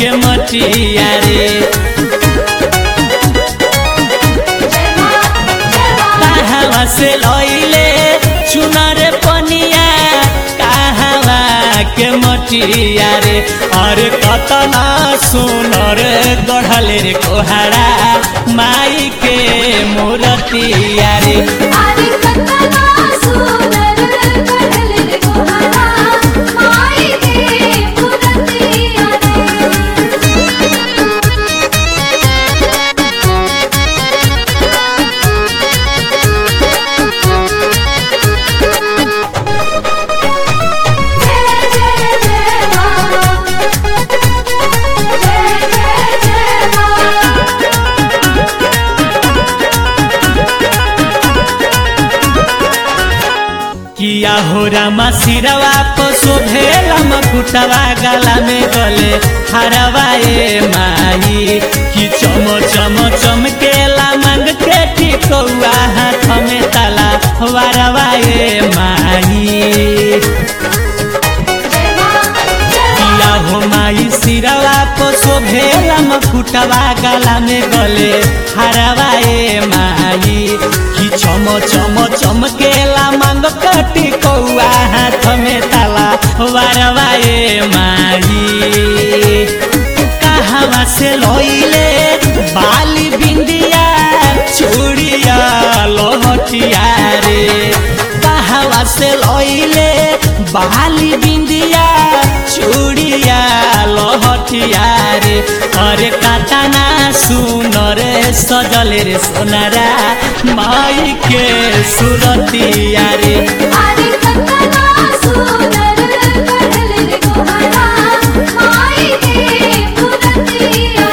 के मटिया रे कहवा से लइले चुनर पनिया कहवा के मटिया रे अरे कतना सुनर गढ़ले रे कोहरा माई के मूर्तिया रे अरे कतना सुंदर कढ़ल रे कोहरा माई के मूर्तिया जय जय जय मां जय जय जय मां किया हो रामा सिरवा को शोभेला मकुटवा गला में गले हरवा ए माई कि चम चम चमकेला मांग के टिकौआ हाथ में ताला वारवा ए माई जय मां जय किया हो माई सिरवा को शोभेला मकुटवा गला में गले हरवा ए माई कि चम चम चमकेला मांग कटी कौआ हाथ में ताला वारवा ए माई कहवा से लइले बाली बिंदिया चूड़िया लोहटिया रे कहवा से लइले बाली बिंदिया चूड़िया लोहटिया रे अरे काटाना सुनर सजले रे सोनारा माई के सुरतिया रे अरे कतना सुंदर कढ़ल रे कोहरा माई के मूर्तिया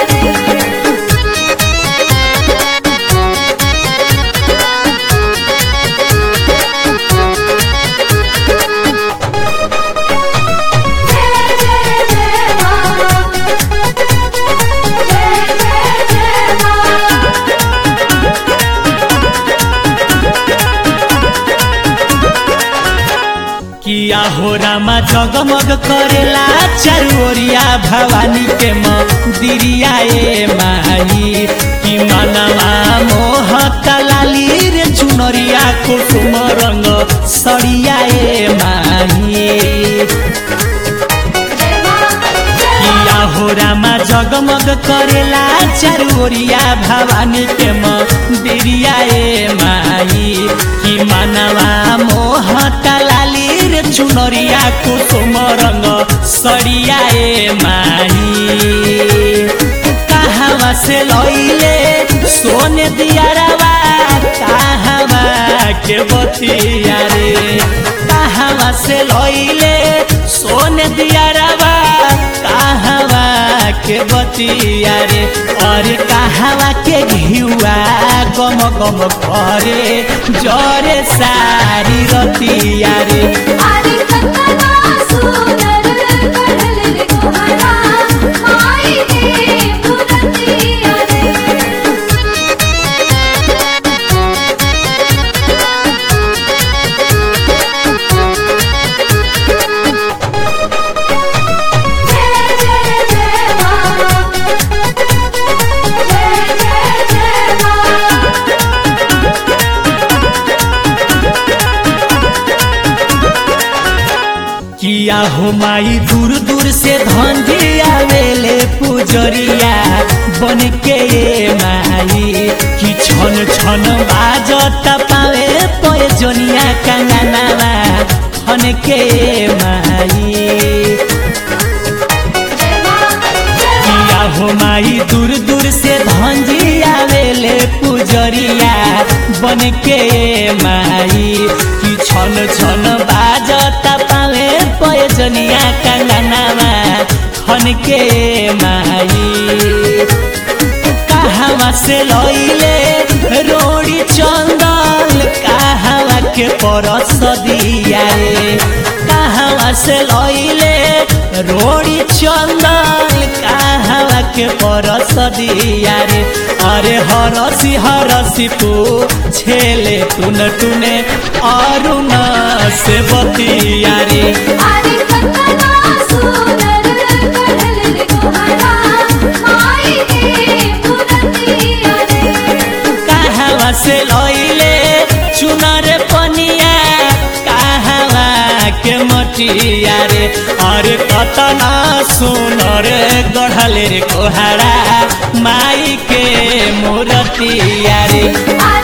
जय जय जय मां जय जय जय मां किया हो रामा जगमग करेला चारोरिया भवानी के मंदिरिया ए माई कि मनवा मोह कलाली रे चुनरिया कुसुम रंग सड़िया ए माई जय मां जय किया हो रामा जगमग करेला चारोरिया भवानी के मंदिरिया ए माई कि मनवा मोह लाली रे चुनरिया कुसुम रंग सड़िया ए माई कहवा से लइले सोने दियारवा कहवा के बतिया रे कहवा से लइले सोने दियारवा कहवा के बतिया रे और कहवा के घिउआ गम गम करे जरे सारी रतिया रे अरे कतना सुंदर कढ़ल रे कोहरा माई के मूर्तिया जय जय जय मां जय जय जय मां किया हो माई दूर दूर से धंधी आवेले पुजरिया बन के ये माई कि छन छन बाजत पावे पयजनिया कंगनावा खन के ये माई जय मां जय किया हो माई दूर दूर से धंजी आवेले पुजरिया बन के माई कि छन छन बाजता पावे पयजनिया कंगनावा खन के माई कहवा से लइले रोड़ी चंदन कहवा के परस दिया रे कहवा से लइले रोड़ी चंदन कहवा के परस दिया रे अरे हरसी हरसी तू छेले तुन तुने अरुण से बतिया रे अरे कतना सुंदर कढ़ल रे कोहरा माई के मूर्तिया रे कहवा से लइले चुनर पनिया कहवा के मटिया रे अरे कतना सुनर गढ़ल रे कोहरा माई के मूर्तिया रे अरे